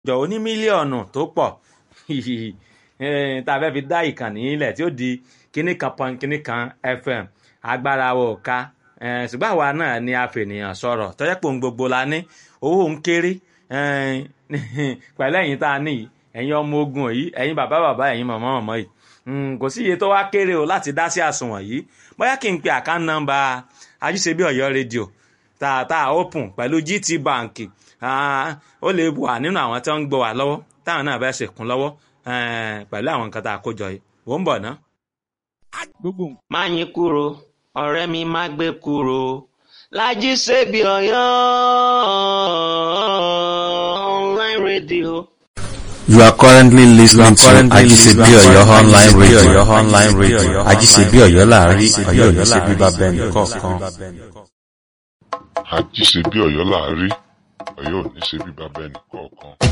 jọ oní mílíọ̀nù tó pọ̀ tá a fẹ́ fi dá ìkànnì ilẹ̀ tí ó di kíní kan pọ́n kíní kan fm agbára wo ká ṣùgbọ́n àwa náà ni a fènìyàn sọ̀rọ̀ tọ́jọ́ pé ohun gbogbo la ní owó ń kéré pẹ̀lú ẹ̀yin tá a ní yìí ẹ̀yin ọmọ ogun yìí ẹ̀yin bàbá bàbá ẹ̀yin màmá màmá yìí kò sí iye tó wá kéré o láti dá sí àsùnwọ̀n yìí bóyá kí n pe àkáǹtì nọ́mbà ajíṣebí ọ̀yọ́ rédíò tààtà open pẹ̀lú gt bank ó lè wà nínú àwọn tí wọ́n ń gbọ́ wà lọ́wọ́ táwọn náà fẹ́ ṣèkún lọ́wọ́ pẹ̀lú àwọn nǹkan tá a kó jọ yìí wò ń bọ̀ ná. má yín kúrò ọ̀rẹ́ mi má gbé kúrò lájí ṣebí ọ̀yọ́ online radio. You are currently listening to Ajisebi Oyo online radio. online radio. Ajisebi Oyo láàrin Oyo ní ṣe bíbá bẹ́ẹ̀ nìkọ̀ọ̀kan. àjíṣe bí ọ̀yọ́ láàárí ọ̀yọ́ ò ní ṣe bí bàbá ẹnì kọ̀ọ̀kan.